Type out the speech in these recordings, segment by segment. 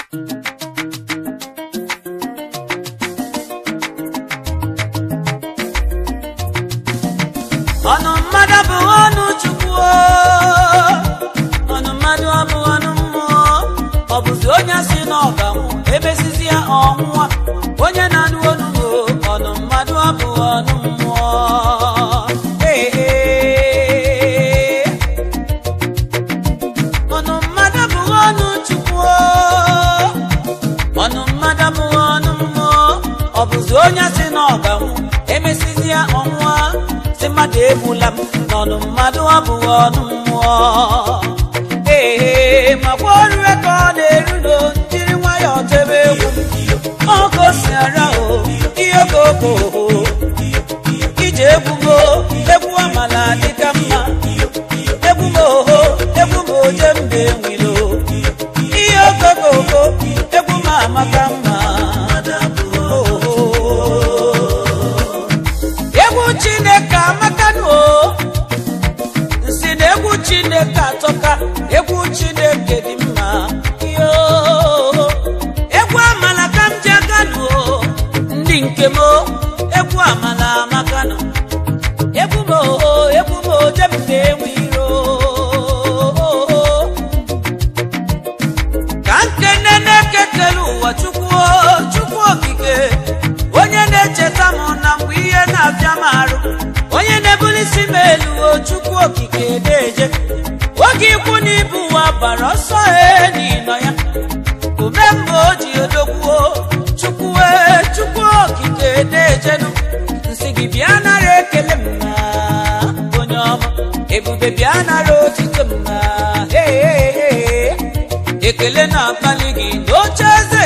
ọnụ mmadụ abụghị ọnụ chukwu o. ọnụ mmadụ abụghị ọnụ mmụọ ọ bụzi onye si n'ọganwụ emesizi ya ọnwụnwa onye na-anụ onu o ọnụ mmadụ abụghị ọnụ mmụọ Ee, ee. ọnụ mmadụ abụghị ọnụ chukwu o. ọnụ mmadụ abụghị ọnụ mmụọ ọ bụzi onye si n'ọganwụ emesizi ya ọnwụnwa si mmadụ egbula m n'ọnụ mmadụ abụghị ọnụ mmụọ ee makwa ọrụ ka ọ na-eru no jiri nwayọọ tebe egwu ọkụ si ara o ihe koko ije egwugo egwu amala dịka mma egwu m oho egwu m oje mbe nwilo ihe okokoko egwu m amaka mma oho egwu chineke amakanụ o nsi na egwu chineke atọka egwu chineke dị mma yo egwu amala ka m ji aganụ o ndị nke m o egwu amala amakanụ egwu m o egwu m oje m na-enwe iro ka nkene na-ekekere ụwa chukwu o, chukwu okike onye na-echeta m na mgbe ihe na-abịa m arụ onye na-ebulisi m elu o chukwu okike na-eje oge ikwu na ibu ụwa bara ọsọ e n'ịnọ ya ume mgbe o ji odogwuo chukwu e chukwu okike na-ejenu nsị gị bịa nara ekele m na onye ọma ebube bịa nara otito m na hey, hey, hey. ekele na-akpali gị n'oche eze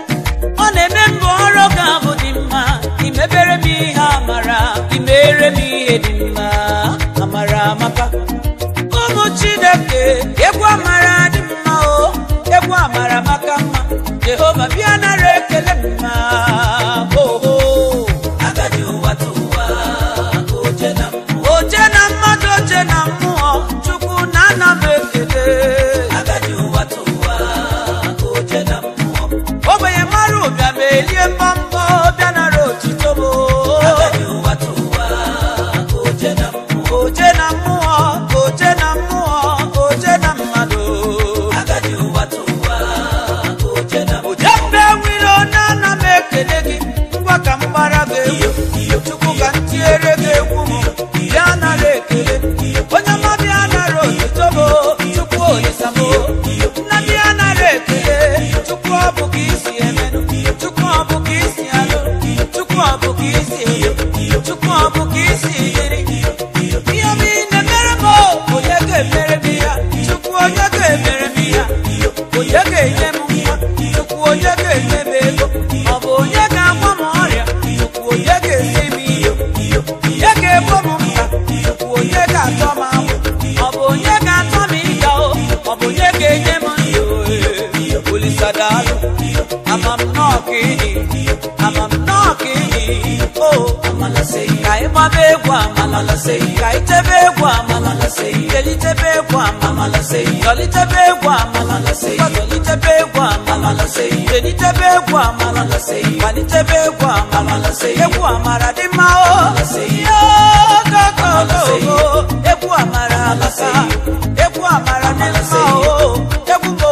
ọ na-eme mbụ ọrụ ga-abụ dị mma imebere m ihe amara imere m ihe dị mma amara amaka ụmụ chineke egwu amara dị mma o egwu amara maka mma jehova bịa nara ekele m mma oho agadi ụwa tụwa oje na mmụọ oje na mmadụ oje na mmụọ chukwu na ana m ekele agadi ụwa tụwa oje na mmụọ ogbenye mara ụbịa ma elie mbọmbọ bịa nara otito m agadi ụwa tụwa oje na mmụọ oje na mmụọ oje na mmụọ oje na mmadụ agadi ụwa tụwa oje na oje mbe nwere onye ana m ekele gị ngwa ka m gbara gị egwu chukwu ka m tiere gị egwu m bịa nara ekele onye ọma bịa nara otito m chukwu oyisamo nna bịa nara ekele chukwu ọ bụ ka isi emenụ chukwu ọ bụ ka isi alụ chukwu ọ bụ ka isi elu chukwu ọ bụ ka isi dịrị ihe ọma ị na-emere m o, onye ga-emere m ya chukwu onye ga-emere m ya onye ga-enye m nwa chukwu onye ga-enye m ego ọ bụ onye ga-agwọ m ọrịa chukwu onye ga-enye m ihe onye ga-egbo m mkpa chukwu onye ga-atọ m agbụ ọ bụ onye ga-atọ m ịga o ọ bụ onye ga-enye m ndụ olisadalụ ama m nnọọ ka ịdị ama m nnọọ ka ịdị o ka ị gbaba egwu amala ka ị tebe egwu amala kelitebe egwu amala dọlitebe egwu amala dọlitebe egwu amala kelitebe egwu amala kwalitebe egwu amala egwu amara dị mma o yogogogogo egwu amara alaka egwu amara dị mma o egwu mo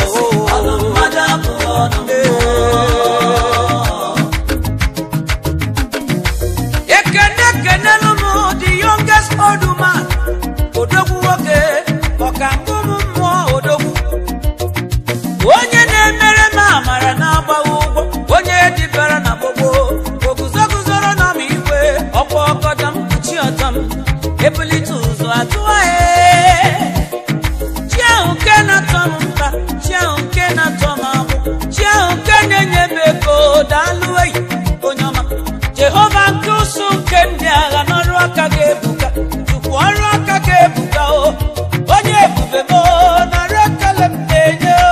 ekene ekenelu m the youngest old man odogwu nwoke ọka mbụ m mmụọ odogwu onye na-emere m amara na-agbaghị ụgwọ onye dibara na gbogbo oguzoguzoro na m igwe ọkwa ọkọta m kpuchi ọtọ m ebulite ụzọ atụghaghị chi ahụ nke na-atọ m mkpa chi ahụ nke na-atọ m agbụ chi ahụ nke na-enye m ego daalụ eyi onye ọma jehova nke ụsụ nke ndị agha n'ọrụ aka ga-ebuka chukwu ọrụ aka ga-ebuka o onye ebube m o, nara ekele m na-enye o.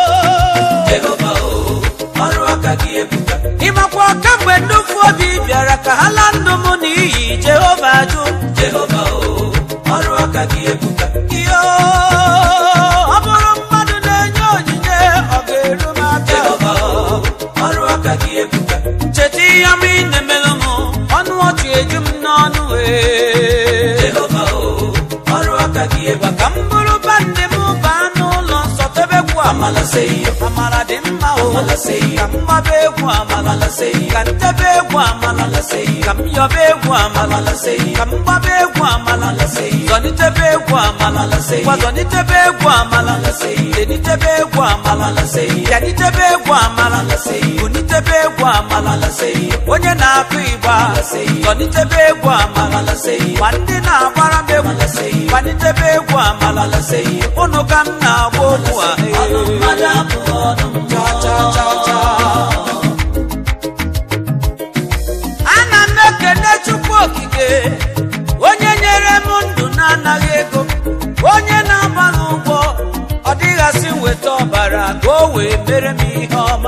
ịmakwa kamgbe nnufu obi bịara ka ha laa ndụ m n'iyi jehova jụ ihe ọ bụrụ mmadụ na-enye onyinye ọ ga-eru m aka ebuka ncheta ihe ọma ị na-emelụ m ọnụ ọchị eju m n'ọnụ wee jehova o ọrụ aka gị ebe ka m bụrụ bandị m baa n'ụlọ nsọ tebekwu amala seyo amala dị mma o amala seyo ka m gbaba egwu amala seyo ka m tebe egwu amala seyo ka m yọba egwu amala seyo ka m gbaba egwu amala seyo zọnitebe egwu amala seyo gwa zọnitebe egwu amala seyo denitebe egwu amala seyo bịanitebe egwu amala seyo bunitebe egwu amala seyo onye na-akụ igba zọnitebe egwu amala seyo ma ndị na-agbara m egwu gbanitebe egwu amala seyo ụnụ ka m na-agba okwu a cha cha cha cha ana m ekene chukwu okike onye nyere m ndụ na-anaghị ego onye na-agba n'ụgwọ ọ dịghasị weta ọbara ka o wee mere m ihe ọma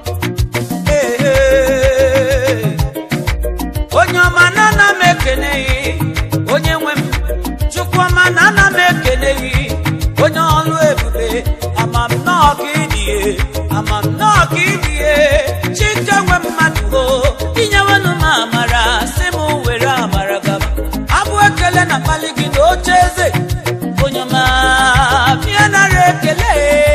Ee, onye ọma na ana m ekene gị onye nwe m chukwu ọma na ana m ekene gị onye ọlụ ebube ama m nnọọ ka ịdịye ama m nnọọ ka ịdịye chike nwe mmadụ o inyewenụ m amara si m were amara gaba abụ ekele na mkpali gị na oche eze onye ọma bịa nara ekele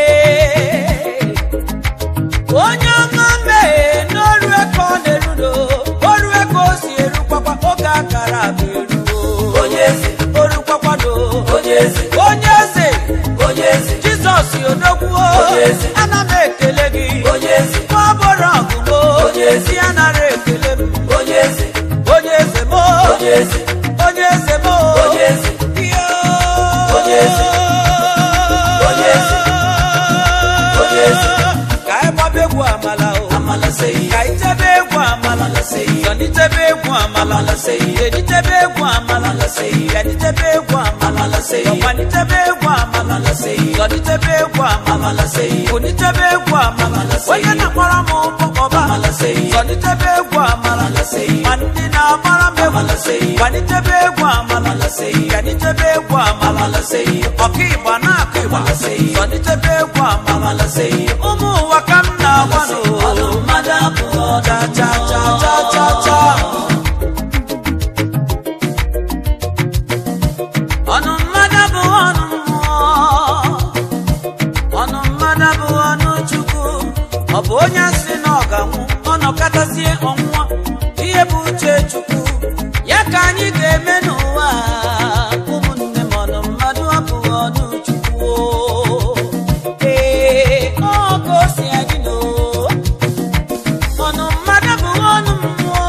onye ọma mee n'ọrụ eke ọ na-erudo ọrụ eke o si erukwakwa oge akara bụ eruo onye eze orukwakkwado onye eze onye eze onye eze jizọs odogwuo onye eze ana m ekele gị onye eze nwa bụrụ ọgụgụ onye ezi anara ekele m onye eze onye eze mo onye eze onye eze mo onye eze iyo onye eze onye eze onye eze ka anyị gbaba egwu amala o amala seyi ka anyị tebe egwu amala seyi yọnitebe egwu amala seyi editebe egwu amala seyi yaditebe egwu amala seyi yọkwanitebe egwu amala seyi yọnitebe egwu amala seyi bunitebe egwu amala seyi onye na-akpọrọ m ụkpọkọba amala seyi yọnitebe egwu amala seyi ma ndị na-agbara m egwu seyi gbanitebe egwu amala seyi yanitebe egwu amala seyi ọka ịgba na-akụ ịgba seyi yọnitebe egwu amala seyi ụmụ ụwa ka m na-agwa n'ụwa mmadụ abụọ cha cha cha cha cha cha ọnụ mmadụ bụ ọnụ mmụọ ọnụ mmadụ bụ ọnụ chukwu ọ bụ onye si na ọ ga-anwụ ọnọkọtazie ọnwụnwa ihe bụ uche chukwu ya ka anyị ga-eme n'ụwa a. ụmụnne m ọnụ mmadụ abụghị ọnụ chukwu o. ee ọ ka o si adị n'o ọnụ mmadụ bụ ọnụ mmụọ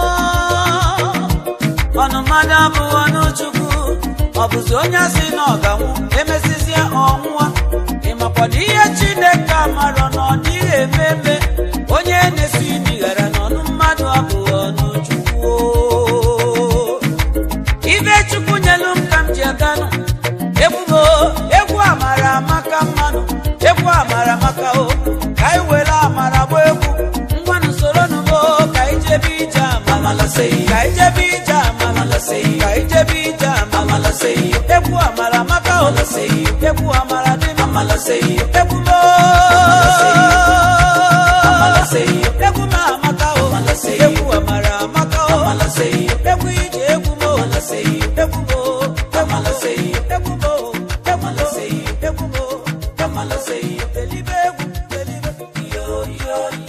ọnụ mmadụ abụghị ọnụ chukwu ọ bụzi onye si na ọ ga-anwụ emezizie ọnwụwa ịmakwana ihe chineke amarọ na ọ dịghị eme eme onye na-esi nighara n'ọnụ mmadụ abụghị ọnụ chukwu o. ibe chukwu nyelu m ka m ji aganụ egwu m o, egwu amara amaka mmanụ egwu amara amaka o ka anyị were amara gba egwu ngwanụ soro numo ka anyị jebe ije amala seyi ka anyị jebe ije amala seyi ka anyị jebe ije amala seyi egwu amara amaka o seyi egwu amara dị m amala seyi egwu m o amala seyi egwu m amaka o egwu amara amaka o egwu ije egwu m o egwu m o amala seyi egwu m o egwu m o egwu m o amala seyi elibe egwu elibe yo yo